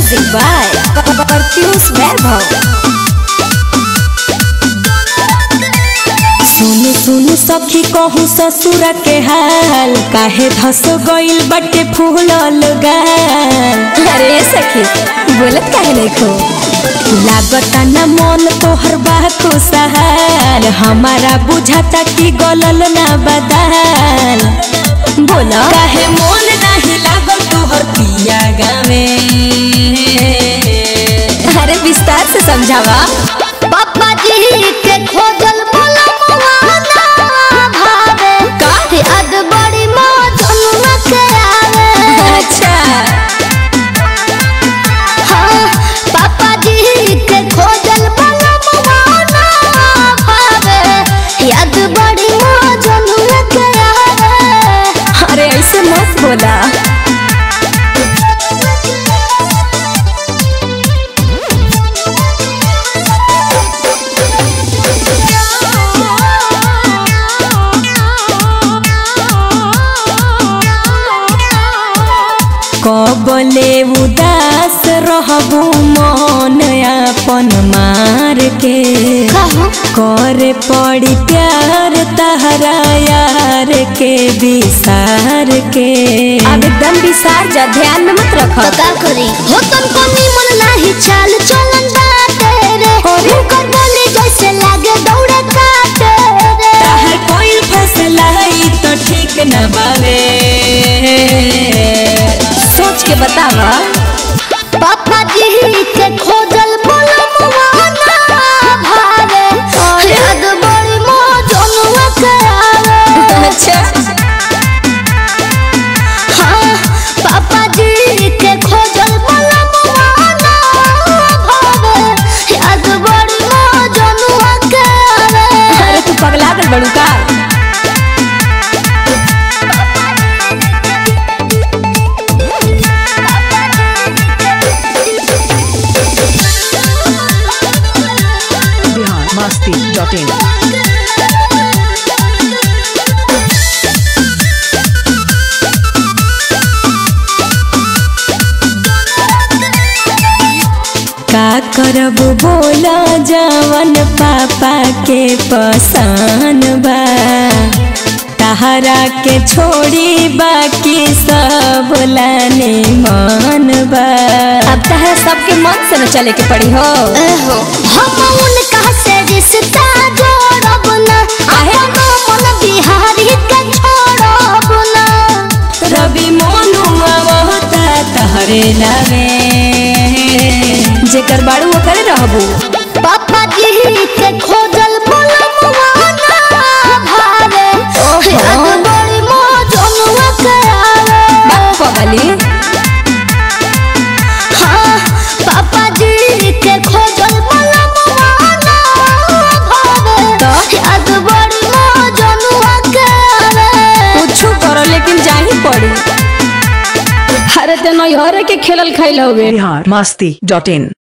Music by Pertius Vaibhav. सुन सुन सखी कहू ससुर के हाल काहे धस गइल बटे फूलल गाल अरे सखी बोलत काहे नहीं खो लागता न मन तोहर बा खुशहाल हमारा बुझाता कि गलल ना बदाल बोला काहे मोन नहीं लागल तोहर पिया गावे अरे विस्तार से समझावा पापा जी के खोजल पलमवा ना भावे काहे अद बड़ी मौजनुआ के आवे अच्छा हाँ पापा जी के खोजल पलमवा ना भावे याद बड़ी मौजनुआ के आवे अरे ऐसे मत बोला कबले उदास रहबू मन अपन मार के कहो करे पड़ी प्यार तहरा यार के विसार के अब एकदम विसार जा ध्यान में मत रख तो का करी हो तुमको निमन नाही चाल चलन बाटे रे हुनकर बोली जैसे लागे दौड़े काटे रे ताहर कोई फैसला ई तो ठीक न बावे सोच के बतावा पापा जी के खोजल बोलमवा ना भावे याद बड़ी मौजनुआ के आवे अच्छा हाँ पापा जी के खोजल बोलमवा ना भावे याद बड़ी मौजनुआ के आवे अरे तू पगला गल बड़ू का biharmasti.in का करब बोला जवन पापा के पसान बा तहरा के छोड़ी बाकी सब लाने मन बा अब तहरा सबके मन से न चले के पड़ी हो एहो, हम उनका से रिश्ता जोड़ब ना अपनो मन बिहारी के छोड़ब ना रवि मोनुआ होता तहरे लावे जेकर बाड़ू वो करे रहबू पापा जी के खोजल बोलमवा ना भावे याद बड़ी मौजनुआ के आवे पगली हाँ पापा जी के खोजल बोलमवा ना भावे तो? याद बड़ी मौजनुआ के आवे कुछ करो लेकिन जाही पड़ी अरे ते नैहरे के खेलल खाइल हवे biharmasti.in